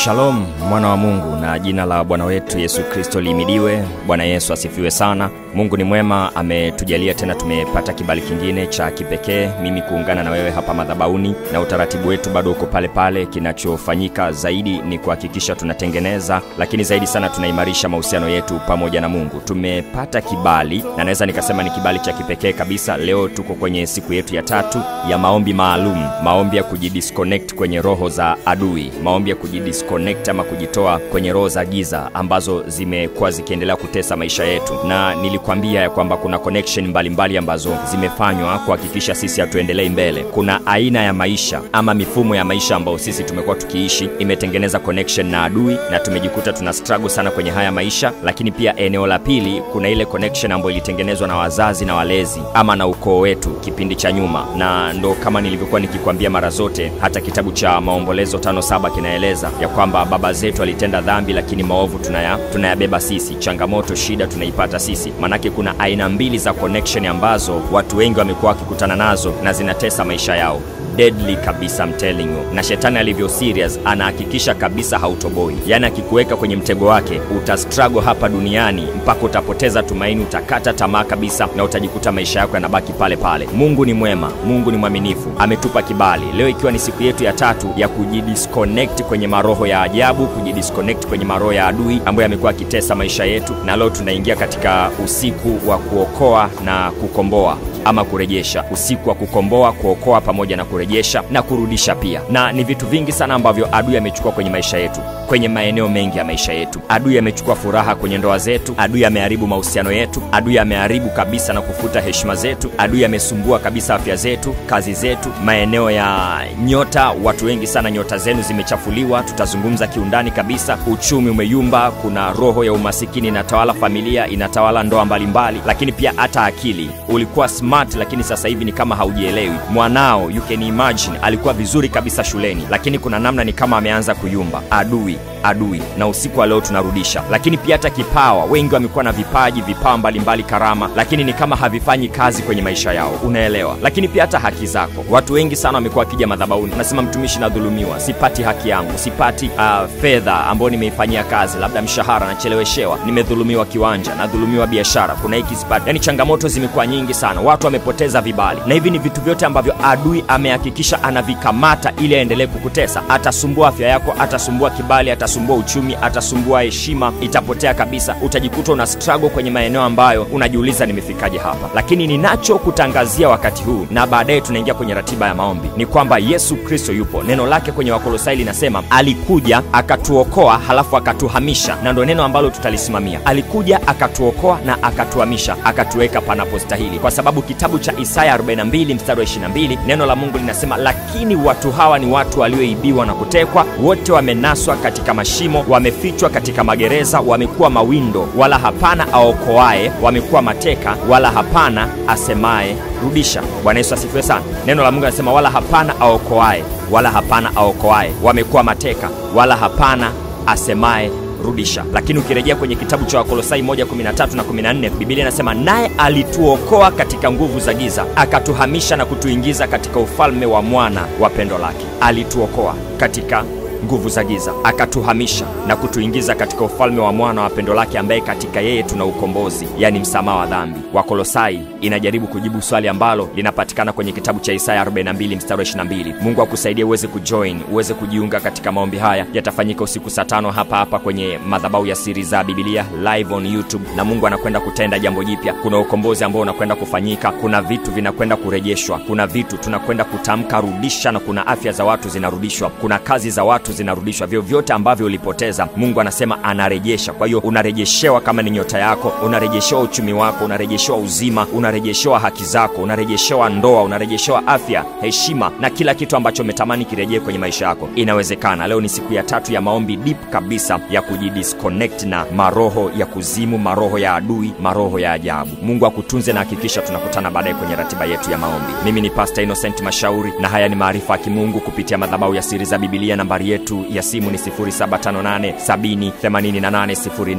Shalom mwana wa Mungu, na jina la Bwana wetu Yesu Kristo liimidiwe. Bwana Yesu asifiwe sana. Mungu ni mwema, ametujalia tena, tumepata kibali kingine cha kipekee, mimi kuungana na wewe hapa madhabauni, na utaratibu wetu bado uko pale pale. Kinachofanyika zaidi ni kuhakikisha tunatengeneza, lakini zaidi sana tunaimarisha mahusiano yetu pamoja na Mungu. Tumepata kibali na naweza nikasema ni kibali cha kipekee kabisa. Leo tuko kwenye siku yetu ya tatu ya maombi maalum, maombi ya kujidisconnect kwenye roho za adui, maombi ya kujidisconnect ama kujitoa kwenye roho za giza ambazo zimekuwa zikiendelea kutesa maisha yetu, na nilikwambia ya kwamba kuna connection mbalimbali mbali ambazo zimefanywa kuhakikisha sisi hatuendelei mbele. Kuna aina ya maisha ama mifumo ya maisha ambayo sisi tumekuwa tukiishi imetengeneza connection na adui, na tumejikuta tuna struggle sana kwenye haya maisha. Lakini pia eneo la pili, kuna ile connection ambayo ilitengenezwa na wazazi na walezi ama na ukoo wetu kipindi cha nyuma, na ndo kama nilivyokuwa nikikwambia mara zote, hata kitabu cha Maombolezo tano saba kinaeleza ya kwamba baba zetu walitenda dhambi, lakini maovu tunaya tunayabeba sisi, changamoto shida tunaipata sisi. Manake kuna aina mbili za connection ambazo watu wengi wamekuwa wakikutana nazo na zinatesa maisha yao deadly kabisa I'm telling you. Na shetani alivyo serious anahakikisha kabisa hautoboi, yaani akikuweka kwenye mtego wake uta struggle hapa duniani mpaka utapoteza tumaini, utakata tamaa kabisa, na utajikuta maisha yako yanabaki pale pale. Mungu ni mwema, Mungu ni mwaminifu, ametupa kibali leo, ikiwa ni siku yetu ya tatu ya kujidisconnect kwenye maroho ya ajabu, kujidisconnect kwenye maroho ya adui ambayo yamekuwa akitesa maisha yetu, na leo tunaingia katika usiku wa kuokoa na kukomboa ama kurejesha, usiku wa kukomboa, kuokoa pamoja na kurejesha na kurudisha pia. Na ni vitu vingi sana ambavyo adui amechukua kwenye maisha yetu, kwenye maeneo mengi ya maisha yetu. Adui amechukua furaha kwenye ndoa zetu, adui ameharibu mahusiano yetu, adui ameharibu kabisa na kufuta heshima zetu, adui amesumbua kabisa afya zetu, kazi zetu, maeneo ya nyota. Watu wengi sana nyota zenu zimechafuliwa, tutazungumza kiundani kabisa. Uchumi umeyumba, kuna roho ya umasikini inatawala familia, inatawala ndoa mbalimbali, lakini pia hata akili. Ulikuwa smart, lakini sasa hivi ni kama haujielewi. Mwanao you can imagine alikuwa vizuri kabisa shuleni, lakini kuna namna ni kama ameanza kuyumba. Adui adui na usiku wa leo tunarudisha. Lakini pia hata kipawa, wengi wamekuwa na vipaji, vipawa mbalimbali, karama, lakini ni kama havifanyi kazi kwenye maisha yao, unaelewa. Lakini pia hata haki zako, watu wengi sana wamekuwa wakija madhabahuni, nasema mtumishi, nadhulumiwa, sipati haki yangu, sipati uh, fedha ambayo nimeifanyia kazi, labda mshahara nacheleweshewa, nimedhulumiwa kiwanja, nadhulumiwa biashara, kuna hiki sipati. Yani changamoto zimekuwa nyingi sana, watu wamepoteza vibali, na hivi ni vitu vyote ambavyo adui amehakikisha anavikamata ili aendelee kukutesa. Atasumbua afya yako, atasumbua kibali, atasumbua uchumi, atasumbua heshima, itapotea kabisa. Utajikuta una struggle kwenye maeneo ambayo unajiuliza nimefikaje hapa. Lakini ninachokutangazia wakati huu na baadaye tunaingia kwenye ratiba ya maombi ni kwamba Yesu Kristo yupo. Neno lake kwenye Wakolosai linasema alikuja akatuokoa, halafu akatuhamisha, na ndo neno ambalo tutalisimamia. Alikuja akatuokoa na akatuhamisha, akatuweka panapostahili, kwa sababu kitabu cha Isaya 42 mstari wa 22 neno la Mungu linasema, lakini watu hawa ni watu walioibiwa na kutekwa, wote wamenaswa katika mashimo, wamefichwa katika magereza, wamekuwa mawindo, wala hapana aokoaye, wamekuwa mateka, wala hapana asemaye rudisha. Bwana Yesu asifiwe sana. Neno la Mungu linasema wala hapana aokoaye, wala hapana aokoaye, wamekuwa mateka, wala hapana asemaye rudisha. Lakini ukirejea kwenye kitabu cha Wakolosai 1:13 na 14, Biblia inasema naye alituokoa katika nguvu za giza, akatuhamisha na kutuingiza katika ufalme wa mwana wa pendo lake. Alituokoa katika nguvu za giza akatuhamisha na kutuingiza katika ufalme wa mwana wa pendo lake, ambaye katika yeye tuna ukombozi, yani msamaha wa dhambi. Wakolosai inajaribu kujibu swali ambalo linapatikana kwenye kitabu cha Isaya 42 mstari wa 22. Mungu akusaidie uweze kujoin, uweze kujiunga katika maombi haya. Yatafanyika usiku saa tano hapa hapa kwenye madhabahu ya Siri za Biblia live on YouTube, na Mungu anakwenda kutenda jambo jipya. Kuna ukombozi ambao unakwenda kufanyika, kuna vitu vinakwenda kurejeshwa, kuna vitu tunakwenda kutamka rudisha, na kuna afya za watu zinarudishwa, kuna kazi za watu zinarudishwa, vyovyote ambavyo ulipoteza, Mungu anasema anarejesha. Kwa hiyo unarejeshewa, kama ni nyota yako, unarejeshewa uchumi wako, unarejeshewa uzima, unarejeshewa haki zako, unarejeshewa ndoa, unarejeshewa afya, heshima na kila kitu ambacho umetamani kirejee kwenye maisha yako. Inawezekana. Leo ni siku ya tatu ya maombi deep kabisa ya kujidisconnect na maroho ya kuzimu, maroho ya adui, maroho ya ajabu. Mungu akutunze na hakikisha tunakutana baadaye kwenye ratiba yetu ya maombi. Mimi ni Pastor Innocent Mashauri na haya ni maarifa ya kimungu kupitia madhabahu ya Siri za Biblia. Nambari yetu ya simu ni 0758 70 88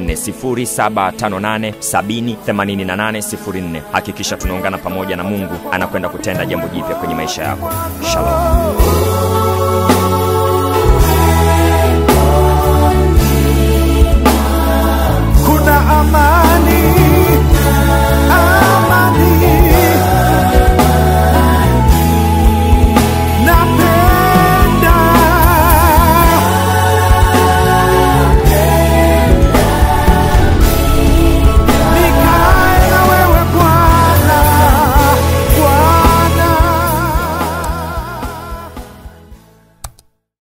04 0758 70 88 04. Hakikisha tunaungana pamoja na Mungu anakwenda kutenda jambo jipya kwenye maisha yako. Shalom. amani